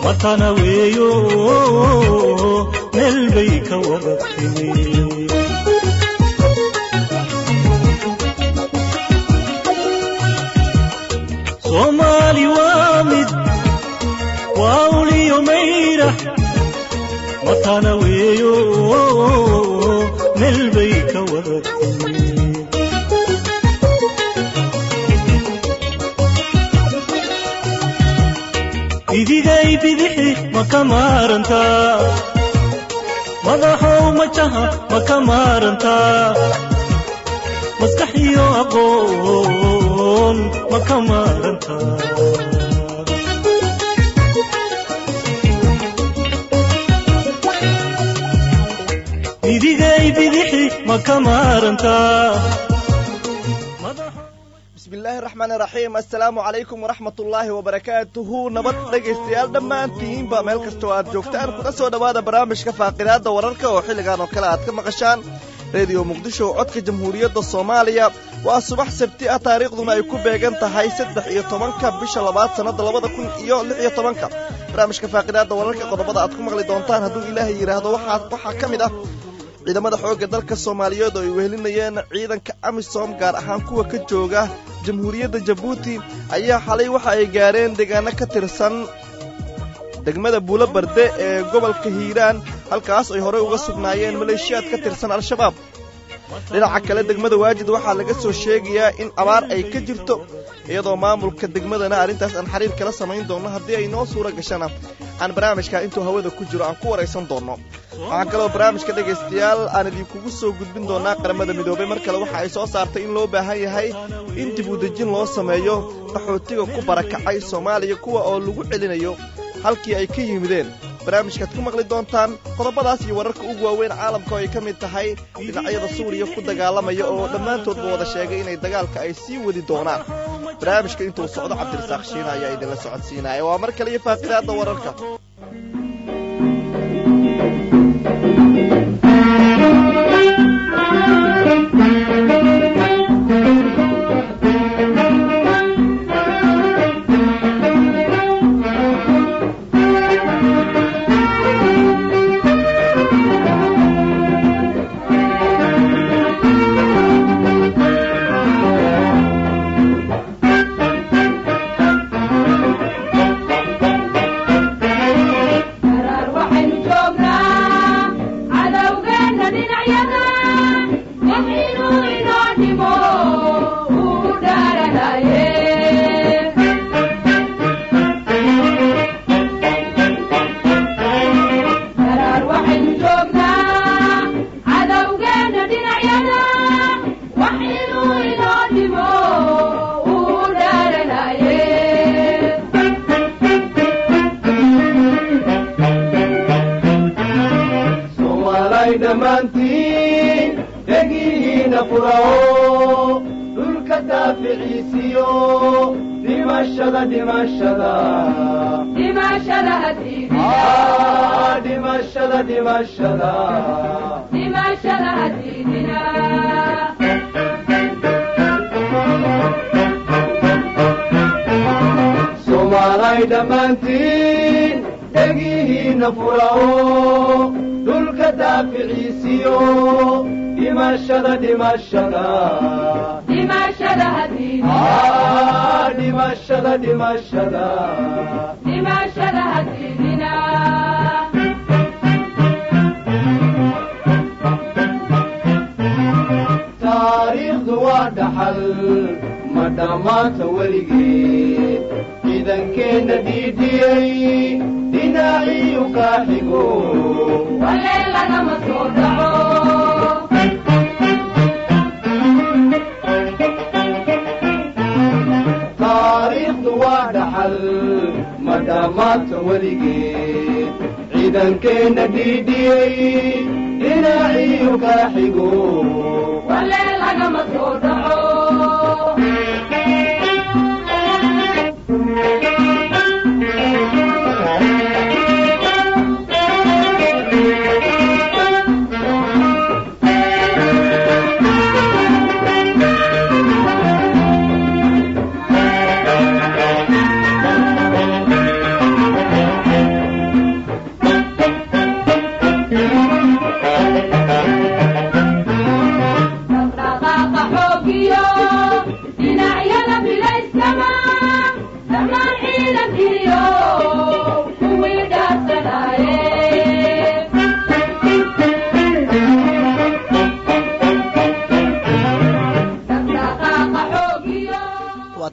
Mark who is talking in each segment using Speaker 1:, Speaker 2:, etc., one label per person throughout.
Speaker 1: matana weeyo meel bay ka wada timi soomaali waa mid waa uliyo mayra matana weeyo meel bay ka wada timi idigay bidixi ma ka maarantaa madaxow majaha ma ka maarantaa maskax iyo aqoon ma ka maarantaa idigay bidixi ma ka maarantaa
Speaker 2: bismillaahi raxmaan raxiim assalaamu calaykum waraxmat ullaahi wabarakaatuhu nabad dhegaystayaal dhammaantiinba meel kastoo aad joogtaan kuna soo dhowaada barnaamijka faaqidaadda wararka oo xilligan oo kale aad ka maqashaan rediyo muqdisho codka jamhuuriyadda soomaaliya waa subax sabti ah taariikhduna ay ku beegan tahay saddex iyo tobanka bisha labaad sannadda labada kun iyo lix iyo tobanka barnaamijka faaqidaadda wararka qodobada aad ku maqli doontaan hadduu ilaahay yidhaahdo waxaa ka mid ah ciidamada xoogga dalka soomaaliyeed oo ay wehelinayeen ciidanka amisom gaar ahaan kuwa ka jooga jamhuuriyadda jabuuti ayaa xalay waxa ay gaareen deegaano ka tirsan degmada buulo barde ee gobolka hiiraan halkaas ay horey uga sugnaayeen maleeshiyaad ka tirsan al-shabaab dhinaca kale degmada waajid waxaa laga soo sheegayaa in abaar ay ka jirto iyadoo maamulka degmadana arrintaas aan xiriir kala samayn doonno haddii ay noo suura gashana aan barnaamijka intuu hawada ku jiro aan ku waraysan doonno waxaa kaloo barnaamijka dhegaystayaal aan idinkugu soo gudbin doonaa qaramada midoobay mar kale waxa ay soo saartay in loo baahan yahay in dib u dejin loo sameeyo qaxootiga ku barakacay soomaaliya kuwa oo lagu celinayo halkii ay ka yimideen barnaamijkaad ku maqli doontaan qodobadaas iyo wararka ugu waaweyn caalamka oo ay ka mid tahay dhinacyada suuriya ku dagaalamaya oo dhammaantoodba wada sheegay inay dagaalka ay sii wadi doonaan barnaamijka intuu socdo cabdirasaaq shiina ayaa idinla socodsiinaya waa mar kale iyo faaqidaadda wararka
Speaker 3: taariikhdu waa dhaxal ma dhammaanta weligeed ciidankeenna dhiidhiyey dhinaaciyu kaa xigo taariikhdu waa dhaxal ma dhammaanta weligeed ciidankeenna dhiidhiyey dhinaaciyu kaa xigo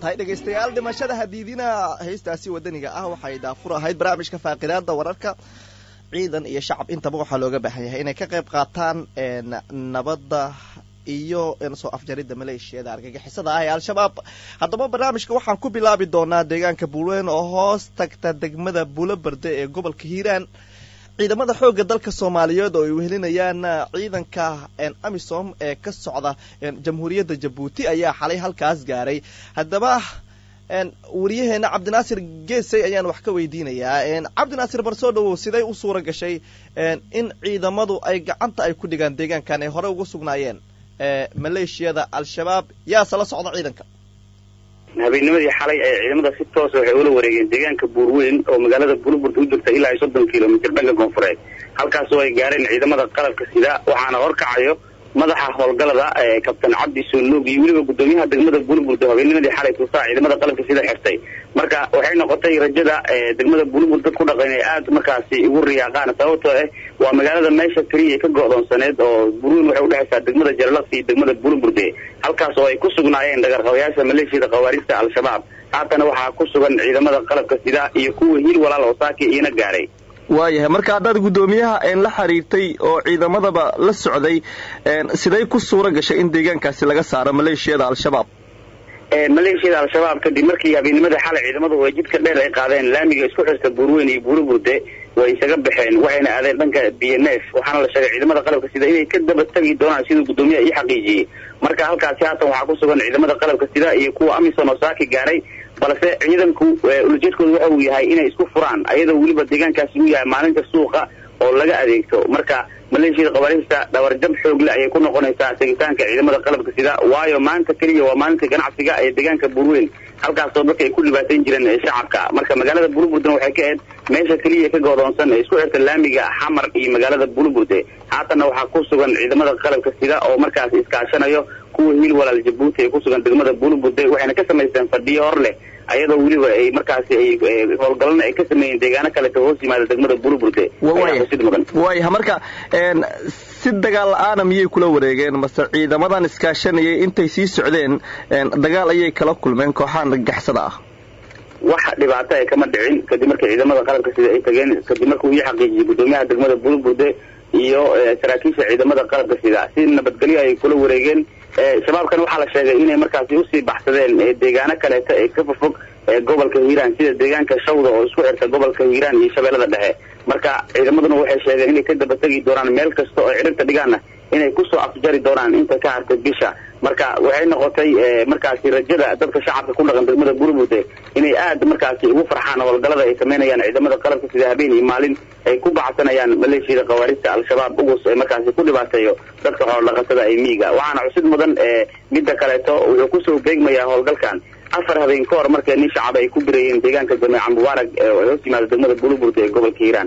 Speaker 2: tahay dhegaystayaal dhimashada hadiidina heystaasi wadaniga ah waxay daafur ahayd barnaamijka faaqidaada wararka ciidan iyo shacab intaba waxaa looga baahan yahay inay ka qayb qaataan nabadda iyo soo afjaridda maleeshiyada argagixisada ah ee al-shabaab haddaba barnaamijka waxaan ku bilaabi doonaa deegaanka buulweyn oo hoos tagta degmada buulobarde ee gobolka hiiraan ciidamada xoogga dalka soomaaliyeed oo ay wehelinayaan ciidanka amisom ee ka socda jamhuuriyadda jabuuti ayaa xalay halkaas gaaray haddaba wariyaheena cabdinaasir geesay ayaan wax ka weydiinayaa cabdinaasir bar soo dhawow siday u suura gashay in ciidamadu ay gacanta ay ku dhigaan deegaankan ay hore ugu sugnaayeen maleeshiyada al-shabaab yaase la socda ciidanka
Speaker 4: habeennimadii xalay ee ciidamada si toosa waxay ula wareegeen deegaanka buurweyn oo magaalada bulburta u jirta ilaa iyo soddon kilomitr dhanka koonfureed halkaasoo ay gaareen ciidamada qalabka sida waxaana horkacayo madaxa howlgalada kabtan cabdi soolnoog iyo weliba guddoomiyaha degmada bulburda habeennimadii xalay tuusaa ciidamada qalabka sida xirtay marka waxay noqotay rajada degmada bulburda ku dhaqan inay aada markaasi ugu riyaaqaan sababtoo ah waa magaalada meesha keliya ka go'doonsaneed oo burweyn waxay udhexaysaa degmada jalalaqsi iyo degmada bulburde halkaas oo ay ku sugnaayeen dhagarqabayaasha maleeshiyada khawaarista al-shabaab haatana waxaa ku sugan ciidamada qalabka sida iyo kuwa hiil walaal oo saaki iina gaaray
Speaker 2: waayahay marka haddaad guddoomiyaha la xiriirtay oo ciidamadaba la socday siday ku suura gashay in deegaankaasi laga saaro maleeshiyada al-shabaab
Speaker 4: maleeshiyada al-shabaab kadib markii habeennimada xalay ciidamadu ay jidka dheer ay qaadeen laamiga isku xirta buurweyn iyo buuriburde way isaga baxeen waxayna aadeen dhanka b n f waxaana la sheegay ciidamada qalabka sida inay ka daba tegi doonaan siduu guddoomiyaha ii xaqiijiyey marka halkaasi haatan waxaa ku sugan ciidamada qalabka sida iyo kuwa amisom oo saaki gaaray balse ciidanku ulajeedkooda waxa uu yahay inay isku furaan ayadoo weliba deegaankaasi uu yahay maalinta suuqa oo laga adeegto marka maleeshiyada qabaarista dhabarjab xoogle ayay ku noqonaysaa tegitaanka ciidamada qalabka sida waayo maanta keliya waa maalinta ganacsiga ee deegaanka buurweyn halkaasoo dadka ay ku dhibaatayn jireen shacabka marka magaalada buluburdena waxay ka ahayd meesha keliya ka goodoonsan ee isku xirta laamiga xamar iyo magaalada buluburde haatanna waxaa ku sugan ciidamada qalabka sida oo markaas iskaashanayo kuwa hiil walaal jabuuti ee ku sugan degmada buluburde waxayna ka samaysteen fadhiyo hor leh ayadoo weliba ay markaasi ay howlgalana ay ka sameeyeen deegaano kaleto hoos yimaada degmada buluburde
Speaker 2: waaya marka si dagaal la-aana miyay kula wareegeen mase ciidamadan iskaashanayay intay sii socdeen dagaal ayay kala kulmeen kooxaha nagaxsada ah
Speaker 4: wax dhibaato ay kama dhicin kadib markii ciidamada qalabka sida ay tageen kadib markuu ii xaqiijiyey guddoomiyaha degmada buluburde iyo saraakiisha ciidamada qalabka sida si nabadgelyo ay kula wareegeen shabaabkan waxaa la sheegay inay markaasi usii baxsadeen deegaano kaleeto ee ka fofog gobolka hiiraan sida deegaanka shawda oo isku xirta gobolka hiiraan iyo shabeellada dhexe marka ciidamaduna waxay sheegeen inay ka daba tegi doonaan meel kasta oo ciribta dhigaana inay kusoo afjari doonaan inta ka hartay bisha marka waxay noqotay markaasi rajada dadka shacabka ku dhaqan degmada burbude inay aada markaasi ugu farxaan howlgalada ay samaynayaan ciidamada qalabka sida habeen iyo maalin ay ku bacsanayaan maleeshiyada khawaarista al-shabaab ugus ee markaasi ku dhibaateeyo dadka xoolodhaqatada ee miiga waxaana cusid mudan midda kaleeto wuxuu kusoo beegmayaa howlgalkan afar habeen ka hor markii nin shacab ay ku birayeen deegaanka jameeca mubaarak ee hoos yimaada degmada buluburde ee gobolka hiiraan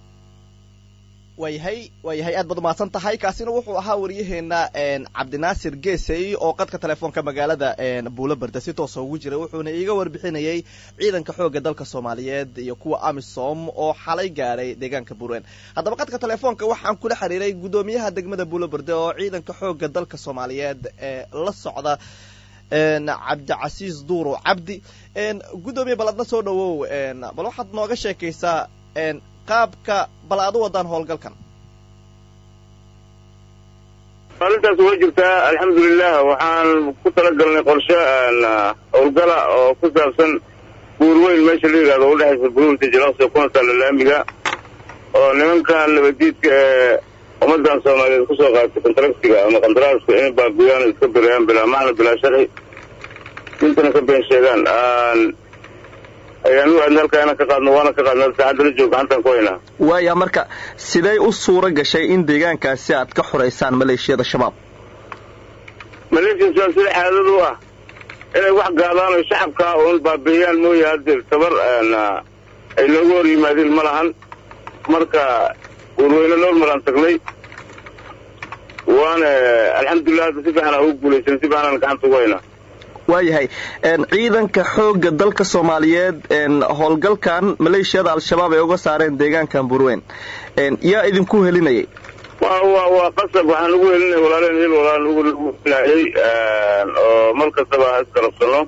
Speaker 2: waayahay waayahay aad baad umahadsan tahay kaasina wuxuu ahaa wariyaheena cabdinaasir geesey oo qadka telefoonka magaalada buulo barda si toosa ugu jiray wuxuuna iiga warbixinayay ciidanka xoogga dalka soomaaliyeed iyo kuwa amisom oo xalay gaadhay deegaanka buurwen haddaba qadka telefoonka waxaan kula xiriiray guddoomiyaha degmada buulo barde oo ciidanka xoogga dalka soomaaliyeed ee la socda cabdicasiis duuro cabdi guddoomiye bal adna soo dhawow bal waxaad nooga sheekaysaa qaabka bal aad u wadaan howlgalkan
Speaker 4: maalintaas waa jirtaa alxamdulilah waxaan ku talagalnay qorshe howlgala oo ku saabsan buurweyn meesha la yidhahdo udhexaysa buruurta jalaqsi kuna taalla laamiga oo nimankan nabadiidka ee ummadan soomaaliyeed kusoo qaatay kontraktiga ama kontaraaska inay baabiyaan iska birayaan bilaa macna bilaa sharci intana ka been sheegaan ayaan u aadna halkaa inaan ka qaadno waana ka qaadna saacadda la jooga gacantaan ku haynaa
Speaker 2: waaya marka siday u suura gashay in deegaankaasi aad ka xoraysaan maleeshiyada shabaab
Speaker 4: maleeshiyada sida xaadad u ah inay wax gaadaan oo shacabka uun baabiiyaan mooye hadeer tabar ay nooga hor yimaadeen ma lahan marka warweyne normalaan tagnay waana alxamdulilah hadda si fiican aa ugu guulaysan si fiican aan gacanta ugu haynaa
Speaker 2: waayahay ciidanka xoogga dalka soomaaliyeed howlgalkan maleeshiyada al-shabaab ay uga saareen deegaankan burweyn yaa idinku helinayay
Speaker 4: wa wa waa qasab waxaan ugu helinay walaaleen hil walaan ugu helaayay oo mar kastaba ha iskarabsano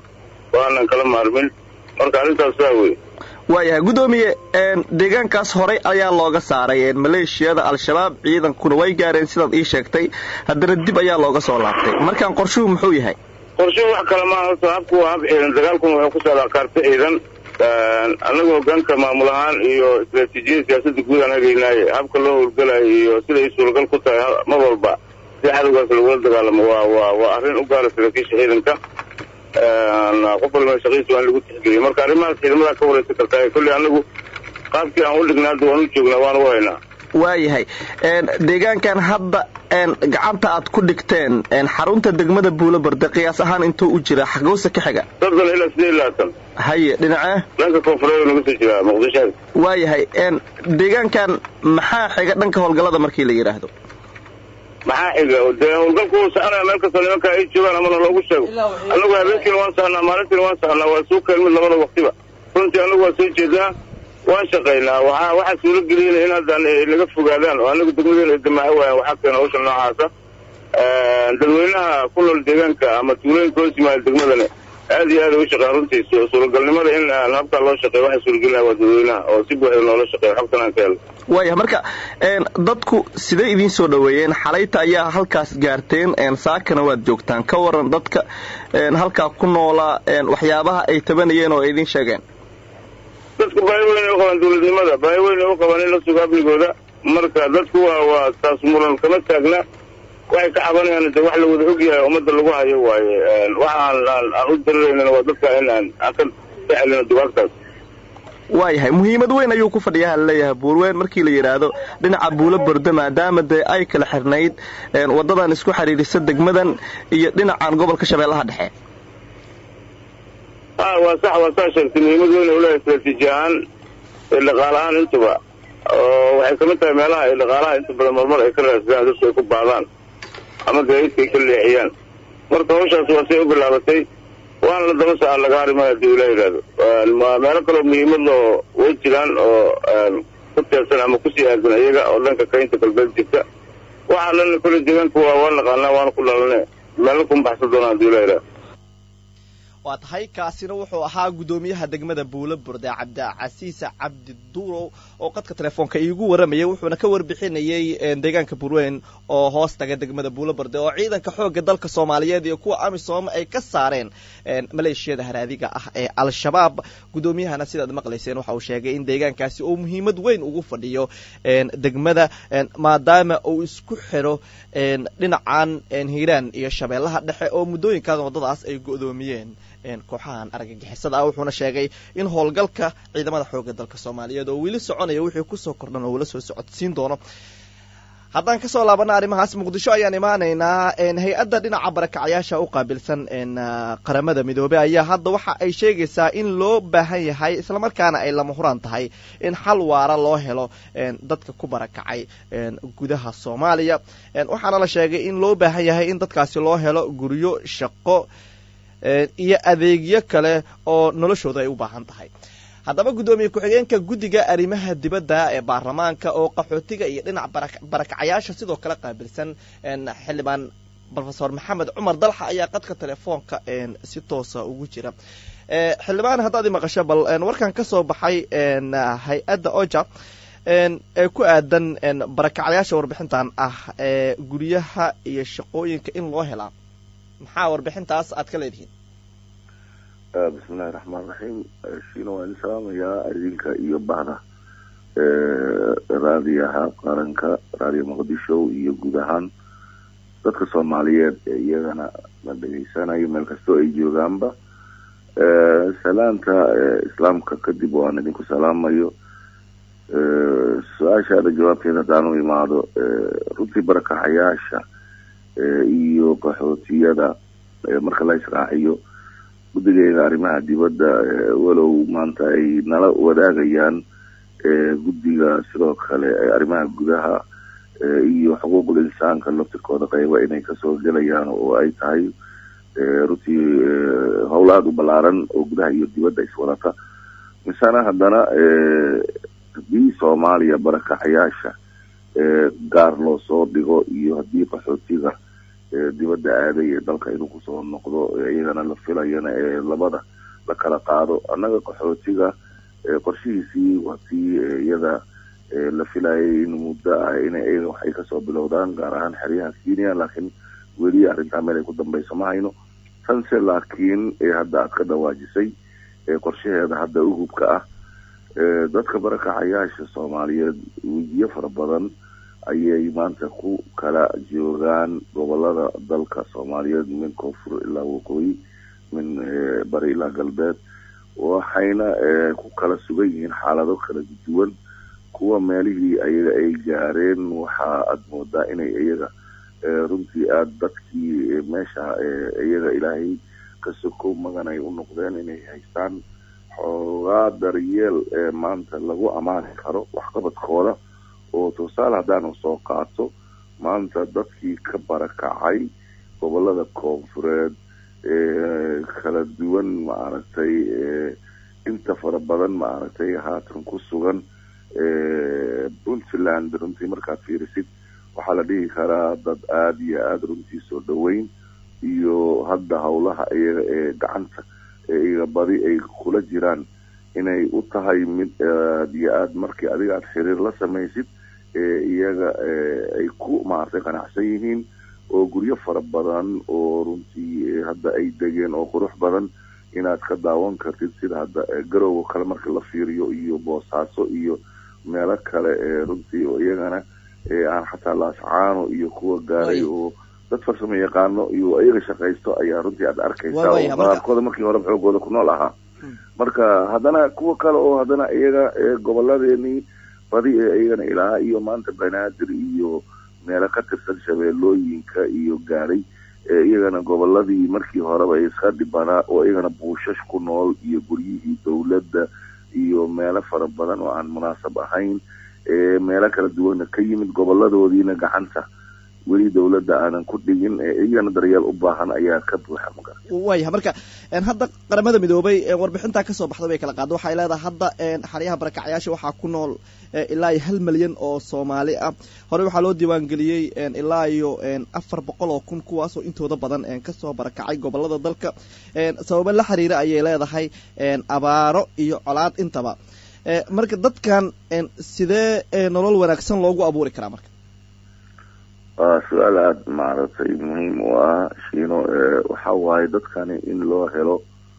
Speaker 4: waanan kala maarmin marka arrintaas saa wey
Speaker 2: waayahay guddoomiye deegaankaas horey ayaa looga saaray maleeshiyada al-shabaab ciidankuna way gaareen sidaad ii sheegtay haddana dib ayaa looga soo laabtay markaan qorshuhu muxuu yahay
Speaker 4: qorshuhu wax kale maaha horta habku waa hab ciidan dagaalkuna waxay ku socdaa kaarta ciidan annaga hogaanka maamul ahaan iyo istraatiijiyada siyaasadda guud aan hagaynaaye habka loo howlgalayo iyo siday suuragal ku tahay mar walba si cadowgaas lagula dagaalamo waa waa waa arrin u gaara saraakiisha ciidanka qof walba shaqiisa waa in lagu tixgeliyo marka arrimahaas ciidamadaa ka waraysan kartaa kolley annagu qaabkii aan u dhignaa hadda waan u joognaa waan u haynaa
Speaker 2: waayahay deegaankan hadda gacanta aad ku dhigteen xarunta degmada buulo barde qiyaas ahaan intuu u jira xagowsa ka xiga
Speaker 4: soddon ilaa sideed labaatan
Speaker 2: haye dhinacee
Speaker 4: dhanka koonfureed naga soo jiraa muqdisho
Speaker 2: waayahay deegaankan maxaa xiga dhanka howlgallada markii la yidhaahdo
Speaker 4: maxaa xiga dee howlgalku wuu soconaya meel kastoo nimanka ay joogaan amana loogu sheego annagu habeenkiina waan sahnaa maalintiina waan sahnaa waa suu keen mid labada waktiba runtii annagu waa soo jeednaa waan shaqaynaa waxa waxaa suuro geliyana in hadda naga fogaadaan oo anagu degmadeena ay damaaco waayaan waxaa keena hawsha noocaasa dadweynaha ku nool deegaanka ama tuulooyinka hoos yimaada degmadana aad iyo aad ay u shaqeeyaan runtii suuragalnimada in habkaa loo shaqeeyo waxaa suuragelinaya waa dadweynaha oo si buuxda noola shaqeeyo xogtan aan ka helno
Speaker 2: waaya marka dadku siday idiin soo dhoweeyeen xalayta ayaa halkaas gaarteen saakana waad joogtaan ka waran dadka halkaa ku noolaa waxyaabaha ay tabanayeen oo ay idiin sheegeen
Speaker 4: dadku baahi weyn ay u qabaan dawladnimada baahi weyn ay u qabaan in la sugo amnigooda marka dadku waa waa taas muran kama taagna waxay ka cabanayaan de wax la wada ogyahay ummadda lagu hayo waaye waxa aan aan u dararaynana waa dadka in aan aan ka saxelino dugaagtaas
Speaker 2: waayahay muhiimad weyn ayuu ku fadhiyaa laleeyahay buurweyn markii la yidhaahdo dhinaca buulo bordo maadaama dee ay kala xirnayd waddadan isku xidhiidhisa degmadan iyo dhinacan gobolka shabeellaha dhexe
Speaker 4: a waa sax waa saa sheegtay muhiimad weyn u leeyahay istraatiiji ahaan ee dhaqaale ahaan intuba oo waxay kamid tahay meelaha ay dhaqaalaha inta badan marmar ay ka raadsadaan dadku ay ku baadaan ama gaadiidka ay ka leexiyaan marka hawshaas waa say u bilaabatay waana la daba saca laga harimaya hadii ula yidhaahdo meelo kaloo muhiimad loo way jiraan oo ku teersan ama kusii aadan iyaga oo dhanka kaynta galbeed jirta waxaa lana kole deegaanka waa waa naqaanaa waana ku dhalane meelo kuma baxsan doonaa hadii ula yidhahdo
Speaker 2: waa tahay kaasina wuxuu ahaa guddoomiyaha degmada buulo burde cabdicasiis cabdi duurow oo qadka telefoonka iigu waramayay wuxuuna ka warbixinayay deegaanka burweyn oo hoos taga degmada buulo burde oo ciidanka xoogga dalka soomaaliyeed iyo kuwa amisom ay ka saareen maleeshiyada haraadiga ah ee al-shabaab guddoomiyahana sidaad maqlayseen waxa uu sheegay in deegaankaasi uu muhiimad weyn ugu fadhiyo degmada maadaama uu isku xiro dhinacan hiiraan iyo shabeellaha dhexe oo muddooyinkan waddadaas ay go'doomiyeen kooxahan argagixisada ah wuxuuna sheegay in howlgalka ciidamada xoogga dalka soomaaliyeed oo weli soconaya wixii kusoo kordhan oo ula soo socodsiin doono haddaan kasoo laabana arrimahaas muqdisho ayaan imaanaynaa hay-adda dhinaca barakacayaasha u qaabilsan qaramada midoobey ayaa hadda waxa ay sheegaysaa in loo baahan yahay islamarkaana ay lama huraan tahay in xal waara loo helo dadka ku barakacay gudaha soomaaliya waxaana la sheegay in loo baahan yahay in dadkaasi loo helo guryo shaqo iyo adeegyo kale oo noloshooda ay u baahan tahay haddaba guddoomiye ku-xigeenka guddiga arrimaha dibadda ee baarlamaanka oo qaxootiga iyo dhinac barakacayaasha sidoo kale qaabilsan xildhibaan rofesor maxamed cumar dalxa ayaa qadka telefoonka si toosa ugu jira xildhibaan haddaad i maqasho bal warkan ka soo baxay hay-adda oja ee ku aadan barakacayaasha warbixintan ah ee guryaha iyo shaqooyinka in loo helaa maxaa warbixintaas aad ka leedihiin
Speaker 5: bismillahi raxmaan raxiim shiina waan idin salaamayaa idinka iyo bahda raadiyaha qaranka raadiyo muqdisho iyo guud ahaan dadka soomaaliyeed ee iyagana la dhegeysanayo meel kastoo ay joogaanba salaanta islaamka kadib waan idinku salaamayo su-aashaada jawaabteeda haddaan u imaado runtii barakaxayaasha iyo qaxootiyada marka la israaciyo guddigeeda arrimaha dibadda walow maanta ay nala wadaagayaan guddiga sidoo kale arrimaha gudaha iyo xuquuqul insaanka laftirkooda qeyba inay kasoo gelayaan oo ay tahay runtii howl aada u ballaaran oo gudaha iyo dibadda iswadata misana haddana haddii soomaaliya barakacayaasha gaar loo soo dhigo iyo haddii qaxootiga dibadda aaday ee dalka inuu kusoo noqdo iyagana la filayana ee labada la kala qaado annaga qaxootiga qorshihiisii waa tii iyada la filayay in muddo ah ina iyaga waxay kasoo bilowdaan gaar ahaan xeryaha kenya laakiin weli arrintaa meel ay ku dambayso ma hayno tanse laakiin hadda aad ka dhawaajisay qorshaheeda hadda uhubka ah dadka barakacayaasha soomaaliyeed wejiyo fara badan ayay maanta ku kala joogaan gobolada dalka soomaaliyeed min koonfur ilaa waqooyi min bari ilaa galbeed waxayna ku kala sugan yihiin xaalado kala duwan kuwa meelihii ayaga ay gaareen waxa aad moodaa inay iyaga runtii aada dadkii meesha iyaga ilaahay ka soko magan ay u noqdeen inay haystaan xoogaa daryeel maanta lagu ammaani karo waxqabadkooda oo tusaale haddaanu soo qaato maanta dadkii ka barakacay gobolada koonfureed kala duwan maaragtay inta fara badan maaragtay haatan ku sugan puntland runtii markaad fiirisid waxaa la dhihi karaa dad aada iyo aada runtii soo dhaweyn iyo hadda howlaha iyaga ee gacanta iyaga badi ay kula jiraan inay u tahay mid aad iyo aad markii adiga aada xiriir la samaysid iyaga ay ku maaragtay qanacsan yihiin oo guryo fara badan oo runtii hadda ay degeen oo qurux badan inaad ka daawan kartid sida hadda garowga kale marka la fiiriyo iyo boosaaso iyo meelo kale ee runtii oo iyagana aan xataa laascaano iyo kuwa gaaray oo dad farsamo yaqaano iyo iyaga shaqaysto ayaa runtii aad arkaysaa oo qaarkooda markii hore xoogooda ku nool ahaa marka haddana kuwa kale oo haddana iyaga goboladeenii badi ee iyagana ilaa iyo maanta banaadir iyo meelo ka tirsan shabeellooyinka iyo gaaray iyagana goboladii markii horeba iska dhibanaa oo iyagana buushash ku nool iyo guryihii dowladda iyo meelo fara badan oo aan munaasab ahayn meelo kala duwana ka yimid goboladoodiina gacanta weli dowladda aanan ku dhigin iyagana daryeel u baahan ayaa ka buuxa magar
Speaker 2: waayahay marka hadda qaramada midoobay warbixintaa kasoo baxday bay kala qaada waxay leedahay hadda xeryaha barakacyaasha waxaa ku nool ilaa iyo hal milyan oo soomaali ah horey waxaa loo diiwaangeliyey ilaa iyo afar boqol oo kun kuwaasoo intooda badan kasoo barakacay gobolada dalka sababo la xiriira ayay leedahay abaaro iyo colaad intaba marka dadkan sidee nolol wanaagsan loogu abuuri karaa marka
Speaker 5: waa su-aal aada maaragtay muhiim u ah shiino waxa waaye dadkani in loo helo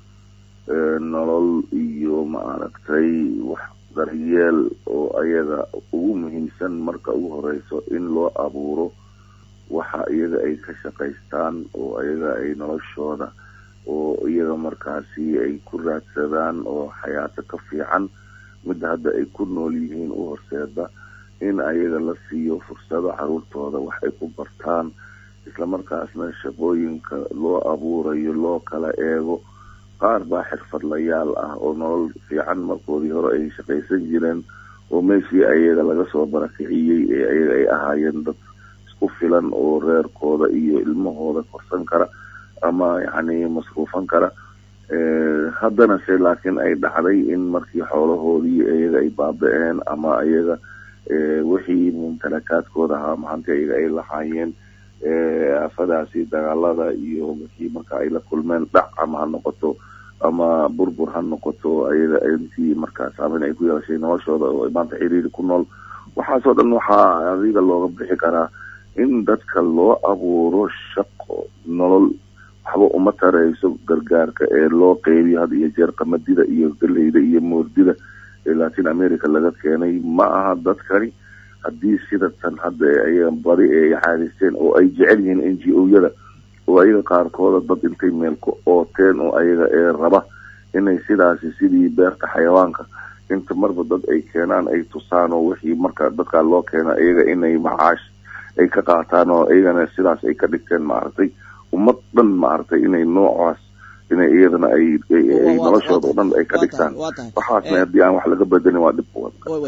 Speaker 5: nolol iyo maaragtay wax daryeel oo ayaga ugu muhiimsan marka ugu horeyso in loo abuuro waxa iyaga ay ka shaqaystaan oo ayaga ay noloshooda oo iyaga markaasi ay ku raadsadaan oo xayaato ka fiican midda hadda ay ku nool yihiin u horseeda in ayaga la siiyo fursado caruurtooda wax ay ku bartaan islamarkaasna shaqooyinka loo abuurayo loo kala eego qaar baa xirfadlayaal ah oo nolol fiican markoodii hore ay shaqaysan jireen oo meeshii ayaga laga soo barakiciyey ee ayaga ay ahaayeen dad isku filan oo reerkooda iyo ilmahooda korsan kara ama yacni masruufan kara haddana se laakiin ay dhacday in markii xoolahoodii iyaga ay baaba-een ama ayaga wixii mumtalakaadkooda ahaa maxaanti iyaga ay lahaayeen aafadaasi dagaalada iyo wixii marka ay la kulmeen dhac ama ha noqoto ama burbur ha noqoto ayaga intii markaa saameyn ay ku yeeshay noloshooda oo maanta xiriiri ku nool waxaasoo dhan waxaa adiga looga bixi karaa in dadka loo abuuro shaqo nolol waxba uma tareyso gargaarka ee loo qeybiyo had iyo jeer qamadida iyo galeyda iyo moordida ee latin america laga keenay ma aha dadkani haddii sida tan hadda ayaga badi ay caadaysteen oo ay jecel yihiin n g o-yada oo ayaga qaarkooda dad intay meel ku ooteen oo ayaga ee raba inay sidaasi sidii beerta xayawaanka inta marba dad ay keenaan ay tusaan oo wixii marka dadkaa loo keena iyaga inay macaash ay ka qaataan oo iyagana sidaas ay ka dhigteen maaragtay ummad dhan maaragtay inay noocaas inay iyadana ay noloshooda oo dhan ay ka dhigtaan waxaasna haddii aan wax laga bedelin waa dhib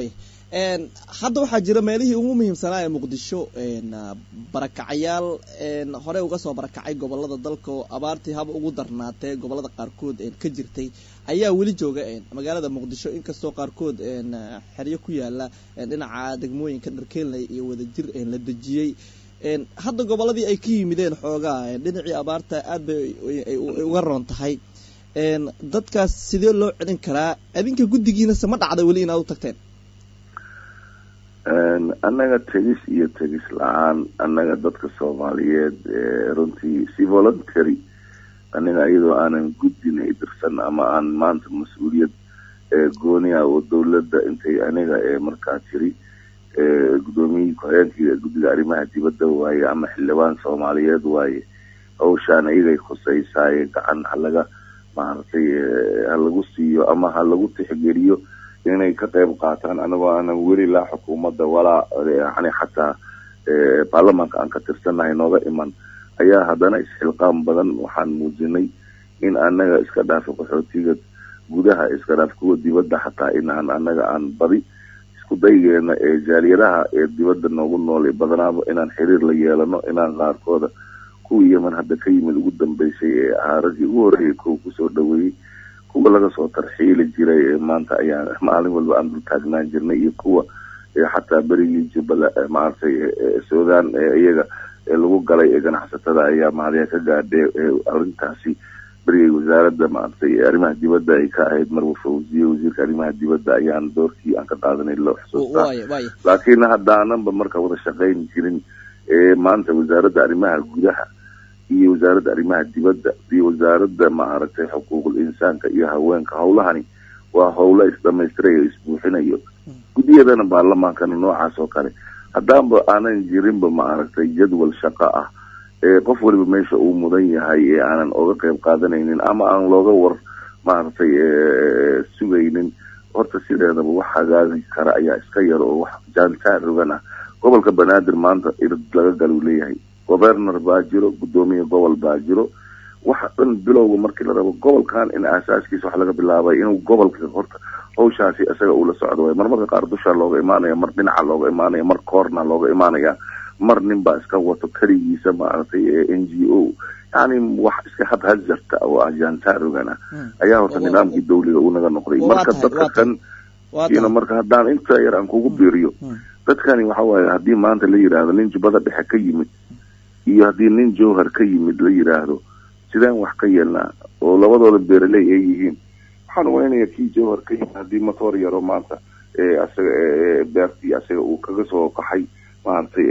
Speaker 2: hadda waxaa jira meelihii ugu muhiimsanaa ee muqdisho barakacyaal hore uga soo barakacay gobolada dalka oo abaartii haba ugu darnaatee gobolada qaarkood ka jirtay ayaa weli jooga magaalada muqdisho inkastoo qaarkood xeryo ku yaala dhinaca degmooyinka dharkeelnay iyo wadajir la dejiyey hadda gobolladii ay ka yimideen xoogaa dhinacii abaarta aad bay ay uga roon tahay dadkaas sidee loo celin karaa adinka guddigiinase ma dhacda weli inaad u tagteen
Speaker 5: annaga tegis iyo tegis la-aan annaga dadka soomaaliyeed runtii si voluntary aniga iyadoo aanan guddina dirsan ama aan maanta mas-uuliyad gooni ah oo dawladda intay aniga markaa jiri guddoomiyihii ku-xigeenkii guddiga arrimaha dibadda waaye ama xildhibaan soomaaliyeed waaye hawshaan iyagay khuseysaaye gacan halaga maaragtay ha lagu siiyo ama ha lagu tixgeliyo inay ka qayb qaataan anagoo aanan weli laa xukuumadda walaa yani xataa baarlamaanka aan ka tirsannahay nooga iman ayaa haddana isxilqaam badan waxaan muujinay in annaga iska dhaafo qaxootiga gudaha iska dhaaf kuwa dibadda xataa in aan annaga aan badi isku daygeena ee jaaliyadaha ee dibadda noogu nool badanaaba inaan xiriir la yeelano inaan qaarkooda kuwii yeman hadda ka yimid ugu dambeysay ee ahaa raggii ugu horreeyay kuwa kusoo dhaweeyey kuwa laga soo tarxiili jiray ee maanta ayaa maalin walba aan dul taagnaan jirnay iyo kuwa xataa berigii jubbala maaragtay suudaan iyaga lagu galay ee ganacsatada ayaa mahadiya ka gaadhee arrintaasi berigay wasaaradda maaragtay arrimaha dibadda ay ka ahayd marwa fawziye wasiirka arrimaha dibadda ayaan doorkii aan ka qaadanay loo xusuustaa laakiin haddaananba marka wada shaqayn jirin ee maanta wasaaradda arrimaha gudaha iyo wasaaradda arrimaha dibadda iyo wasaaradda maaragtay xuquuqul insaanka iyo haweenka howlahani waa howlo isdhamaystiray oo isbuuxinayo guddiyadana baarlamaankana noocaas oo kale haddaanba aanan jirinba maaragtay jadwal shaqo ah ee qof waliba meesha uu mudan yahay ee aanan oga qayb qaadanaynin ama aan looga war maaragtay sugaynin horta sideedaba wax hagaagi kara ayaa iska yar oo wax jaantaan rogan ah gobolka banaadir maanta irid laga gal uu leeyahay governor baa jiro guddoomiye gobol baa jiro waxa dhan bilowga markii la rabo gobolkan in aasaaskiisa wax laga bilaabay inuu gobolka horta hawshaasi isaga uu la socdo way marmarka qaar dushaa looga imaanaya mar dhinaca looga imaanaya mar koorna looga imaanaya mar nin baa iska wato keligiisa maaragtay n g o yani wax iska hadhazarta oo ajaantaarogan ah ayaa horta nidaamkii dawliga uu naga noqday marka dadka kan ina marka haddaan inta yar aan kugu biiriyo dadkani waxa waaye haddii maanta la yidhaahdo nin jubbada dhexe ka yimid iyo haddii nin jowhar ka yimid la yidhaahdo sideen wax ka yeelnaa oo labadooda beeraley ay yihiin waxaan umaynaya kii jowhar ka yimid haddii matoor yaro maanta isaga beertii isaga uu kaga soo qaxay maaragtay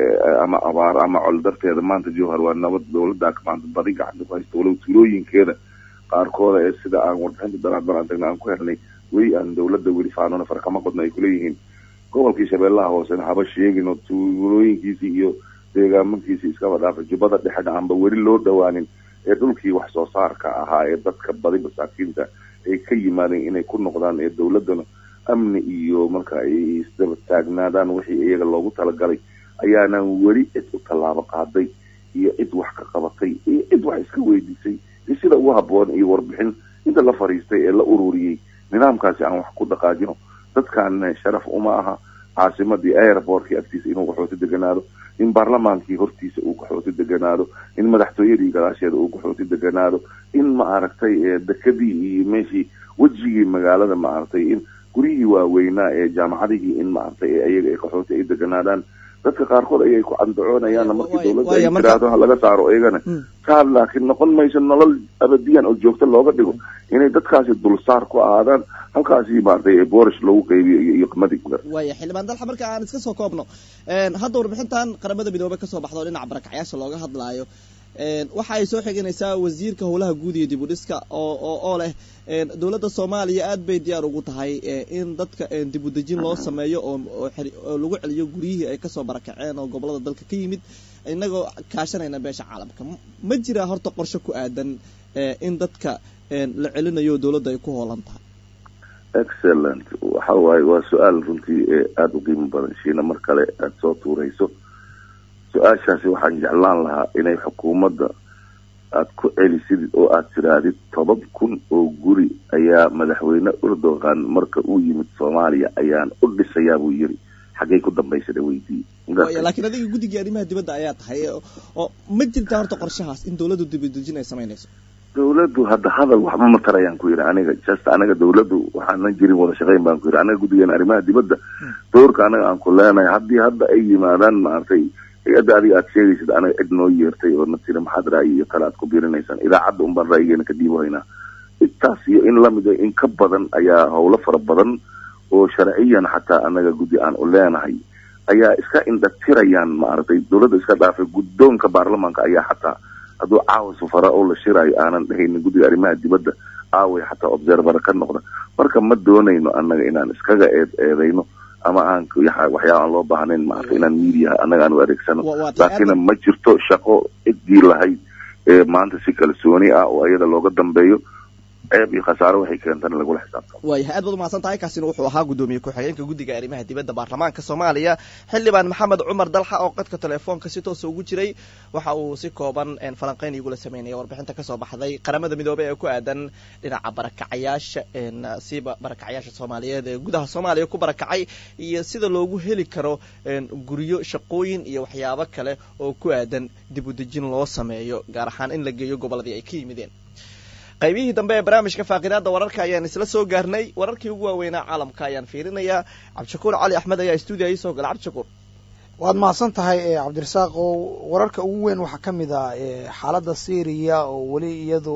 Speaker 5: ama abaar ama col darteeda maanta jowhar waa nabad dawladda maanta badi gacanta ku haysta walow tuulooyinkeeda qaarkooda ee sida aan warbixinta daraad baran tagna aan ku helnay weli aan dawladda weli faanona far kama qodno ay kuleeyihiin gobolkii shabeellaha hoosena haba sheegin oo tuulooyinkiisii iyo deegaamankiisii iskaba dhaafa jubbada dhexena aanba weli loo dhawaanin ee dhulkii wax soo saarka ahaa ee dadka badi masaakiinta ay ka yimaadeen inay ku noqdaan ee dawladdana amni iyo marka ay isdaba taagnaadaan wixii iyaga loogu talagalay ayaanan weli cid u tallaabo qaaday iyo cid wax ka qabatay iyo cid wax iska weydiisay iyo sida ugu habboon iyo warbixin inta la fariistay ee la ururiyey nidaamkaasi aan wax ku dhaqaajino dadkan sharaf uma aha caasimadii airportkii agtiisa inuu qaxooti deganaado in baarlamaankii hortiisa uu qaxooti deganaado in madaxtooyadii gadaasheeda uu qaxooti deganaado in maaragtay dekadii iyo meeshii wejigii magaalada maaragtay in guryihii waaweynaa ee jaamacadihii in maaragtay ayaga ay qaxooti ay deganaadaan dadka qaarkood ayay ku candacoonayaan markii dawladda ay tiraahdo ha laga saaro iyagana taa laakiin noqon mayso nolol abadiyan oo joogto looga dhigo inay dadkaasi dulsaar ku ahaadaan halkaasi maaragtay boorish loogu qaybiyo iyo qamadi
Speaker 2: waaya xildhibaan dalxa marka aan iska soo koobno hadda warbixintan qaramada midoobey kasoo baxdo dhinaca barakacyaasha looga hadlaayo waxa ay soo xiganaysaa wasiirka howlaha guud iyo dib u dhiska oo oo leh dowladda soomaaliya aad bay diyaar ugu tahay in dadka dib u dejin loo sameeyo oo lagu celiyo guryihii ay kasoo barakaceen oo gobolada dalka ka yimid inagoo kaashanayna beesha caalamka ma jiraa horta qorshe ku aadan in dadka la celinayo dowladda ay ku hoolan tahay
Speaker 5: excellent waxa waaye waa su-aal runtii aada u qiimo badan shiina mar kale aada soo tuurayso su-aashaasi waxaan jeclaan lahaa inay xukuumadda aada ku celisid oo aada tirahdid toban kun oo guri ayaa madaxweyne erdogan marka uu yimid soomaaliya ayaan u dhisayaa buu yiri xaggay ku dambaysada weydiiye
Speaker 2: laakiin adiga guddigii arrimaha dibadda ayaa tahay oo ma jirtaa horta qorshahaas in dawladdu dibadejin ay samaynayso
Speaker 5: dawladdu hadda hadal waxba ma tarayaan ku yidhi aniga just anaga dawladdu waxaanan jirin wada shaqayn baan ku yidhi anaga guddigeena arrimaha dibadda doorka anaga aan ku leenahay haddii hadda ay yimaadaan maaragtay hay-adda adiga aad sheegaysid anaga cid noo yeertay oo na tiri maxaad ra'yi iyo kale aad ku biirinaysaan idaacadda un baan ra'yigeena ka dhiibahaynaa intaas iyo in lamida in ka badan ayaa howlo fara badan oo sharciyan xataa anaga guddi aan u leenahay ayaa iska indhatirayaan maaragtay dowladda iska dhaafay guddoonka baarlamaanka ayaa xataa hadduu caawa safara oo la shiraayo aanan dhehaynin guddiga arrimaha dibadda aaway xataa observer ka noqda marka ma doonayno annaga inaan iskaga eed eedayno ama aan waxyaaba aan loo baahnayn maaragtay inaan media annaga aan u adeegsano laakiin ma jirto shaqo ciddii lahayd ee maanta si kalsooni ah oo iyada looga dambeeyo ceeb iyo khasaare waxay keentana lagula xisaabtamo
Speaker 2: waayahay aad baad umahadsan tahay kaasina wuxuu ahaa guddoomiye ku-xigeenka guddiga arrimaha dibadda baarlamaanka soomaaliya xildhibaan maxamed cumar dalxa oo qadka telefoonka si toosa ugu jiray waxa uu si kooban falanqeyn igula sameynaya warbixinta kasoo baxday qaramada midoobey ee ku aadan dhinaca barakacayaasha siba barakacayaasha soomaaliyeed ee gudaha soomaaliya ku barakacay iyo sida loogu heli karo guryo shaqooyin iyo waxyaabo kale oo ku aadan dib u dejin loo sameeyo gaar ahaan in la geeyo gobolladii ay ka yimideen qaybihii dambe ee barnaamijka faaqidaada wararka ayaan isla soo gaarnay wararkii ugu waaweynaa caalamka ayaan fiirinayaa cabdishakuur cali axmed ayaa stuudiya iisoo gala cabdishakuur
Speaker 6: waad mahadsan tahay cabdirasaaq oo wararka ugu weyn waxaa ka mid ah xaaladda syriya oo weli iyadu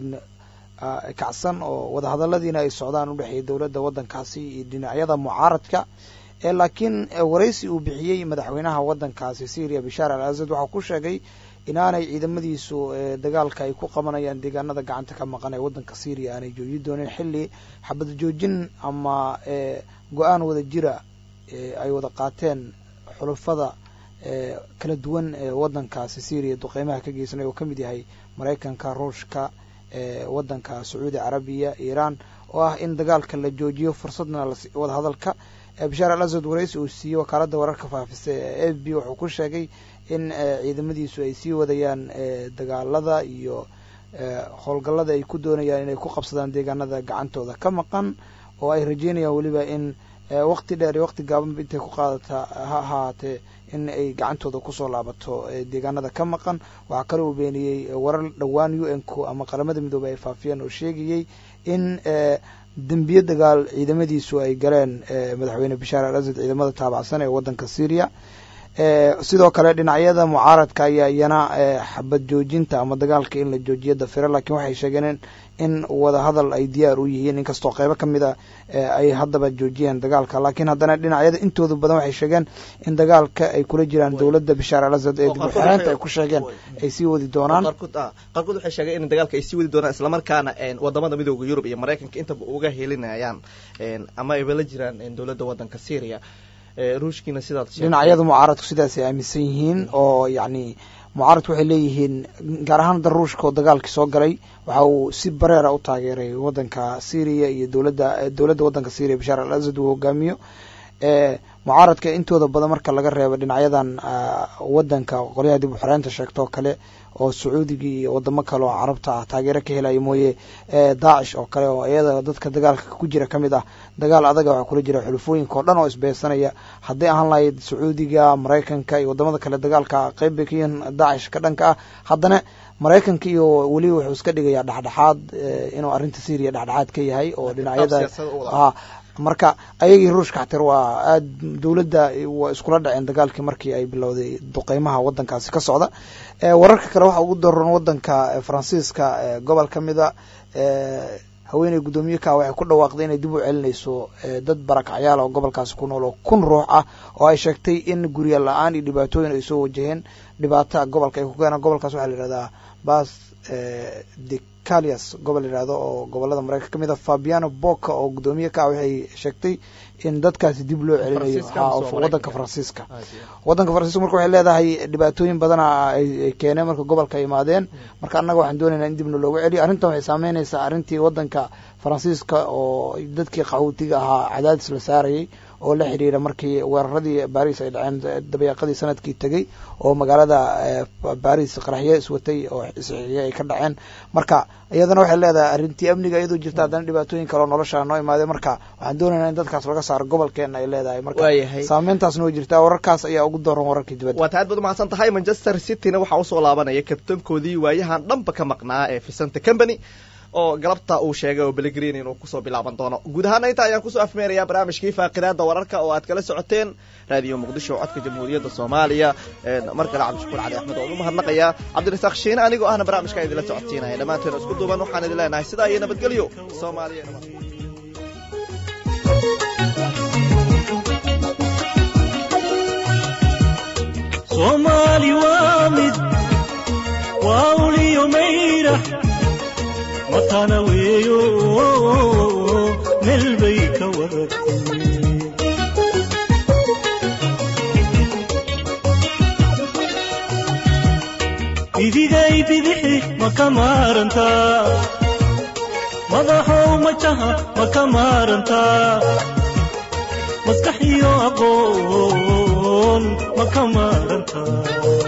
Speaker 6: kacsan oo wadahadaladiina ay socdaan udhexeeya dowladda waddankaasi iyo dhinacyada mucaaradka laakiin waraysi uu bixiyey madaxweynaha waddankaasi syriya bishaar al asad waxaa ku sheegay inaanay ciidamadiisu dagaalka ay ku qabanayaan deegaanada gacanta ka maqan ee waddanka syriya aanay jooji doonin xilli xabad joojin ama go-aan wada jira ay wada qaateen xulufada kala duwan ee waddankaasi syriya duqeymaha ka geysanay oo ka mid yahay maraykanka ruushka waddanka sacuudi carabiya iiraan oo ah in dagaalka la joojiyo fursadna wada hadalka bishaar al asad waraysi uu siiyey wakaaladda wararka faafisa ee f b wuxuu ku sheegay in ciidamadiisu ay sii wadayaan dagaalada iyo howlgallada ay ku doonayaan inay ku qabsadaan deegaanada gacantooda ka maqan oo ay rajeynayaan weliba in waqti dheer iyo waqti gaabanba intay ku qaadata ha ahaatee in ay gacantooda kusoo laabato deegaanada ka maqan waxaa kale uu beeniyey warar dhowaan u n ku ama qaramada midoobey ay faafiyeen oo sheegayey in dembiye dagaal ciidamadiisu ay galeen madaxweyne bishaar al asad ciidamada taabacsan ee waddanka syriya sidoo kale dhinacyada mucaaradka ayaa iyana xabad joojinta ama dagaalka in la joojiyo dafiro laakiin waxay sheegeen in wada hadal ay diyaar u yihiin inkastoo qeybo ka mid a ay haddaba joojiyeen dagaalka laakiin haddana dhinacyada intooda badan waxay sheegeen in dagaalka ay kula jiraan dowladda bishaar al asad ee dib u xiraynta ay ku sheegeen ay sii wadi doonaan
Speaker 2: qaarkood waxay sheegeen in dagaalka ay sii wadi doonaan islamarkaana wadamada midooda yurub iyo maraykanka intaba uga helinayaan ama ayba la jiraan dowladda waddanka syria ruushkiina sidaad
Speaker 6: dhinacyada mucaaradku sidaasay aaminsan yihiin oo yacni mucaaradku waxay leeyihiin gaar ahaan hadda ruushka oo dagaalkii soo galay waxa uu si bareera u taageeray waddanka syriya iyo dowladda dowladda waddanka syriya bashaar al asad uu hogaamiyo mucaaradka intooda badan marka laga reebo dhinacyadan waddanka qolyaha dib u xoreynta sheegtoo kale oo sacuudiga iyo wadamo kale oo carabta ah taageero ka helaya mooye daacish oo kale oo iyada dadka dagaalka ku jira ka mid ah dagaal adaga waxaa kula jira xulufooyinka oo dhan oo isbeysanaya hadday ahaan lahayd sacuudiga maraykanka iyo wadamada kale dagaalka qeyb bay ka yihiin daacish ka dhanka ah haddana maraykanka iyo weliba wuxuu iska dhigayaa dhexdhexaad inuu arrinta syriya dhexdhexaad ka yahay oo dhinacyada marka ayagii ruushka xatir waa aad dowladda waa iskula dhaceen dagaalkii markii ay bilowday duqeymaha waddankaasi ka socda wararka kale waxaa ugu daran waddanka faransiiska gobol ka mida haweeney guddoomiye ka waxay ku dhawaaqday inay dib u celinayso dad barakacyaal oo gobolkaasi ku nool oo kun ruux ah oo ay sheegtay in gurya la-aan iyo dhibaatooyin ay soo wajaheen dhibaata gobolka ay ku keenaan gobolkaas waxaa la yihahdaa bas de calias gobol yihahdo oo gobolada maraykanka ka mid a fabiano boka oo guddoomiye ka ah waxay sheegtay in dadkaasi dib loo celinayo waddanka faransiiska waddanka faransiiska marka waxay leedahay dhibaatooyin badana ay keeneen marka gobolka ay imaadeen marka annaga waxaan doonaynaa in dibna looga celiyo arrintan waxay saameynaysaa arrintii waddanka faransiiska oo dadkii qaxootiga ahaa cadaadis la saarayay oo la xidhiira markii weeraradii baris ay dhaceen dabeeqadii sanadkii tegey oo magaalada baris qaraxyo iswatay oo isxixiya ay ka dhaceen marka iyadana waxay leedahay arrintii amniga iyadoo jirta haddana dhibaatooyin kale oo nolosha noo imaadeen marka waxaan doonaynaa in dadkaas laga saaro gobolkeena ay leedahay marka saameyntaasna way jirtaa wararkaas ayaa ugu daran wararkii dibadda
Speaker 2: waata aad baad umahadsan tahay manchester cityna waxaa usoo laabanaya kabtankoodii waayahan dhanba ka maqnaa ee vicente company oo galabta uu sheegay oo belegrin inuu kusoo bilaaban doono guud ahaana inta ayaan kusoo afmeerayaa barnaamijkii faaqidaada wararka oo aad kala socoteen raadiyo muqdisho codka jamhuuriyadda soomaaliya mar kale cabdishakuur cali axmed waan u mahadnaqayaa cabdirasaaq shiine anigoo ahna barnaamijka idinla socodsiinaya dhammaanteen isku duuban waxaan idin leenahay sidaa iyo nabadgelyo soomaaliya nabad
Speaker 1: soomaali waa mid waa uliyo mayrax matana weeyo meel bay ka wadatay idigay bidixi ma ka maarantaa madaxow majaha ma ka maarantaa maskax iyo aqoon ma ka maarantaa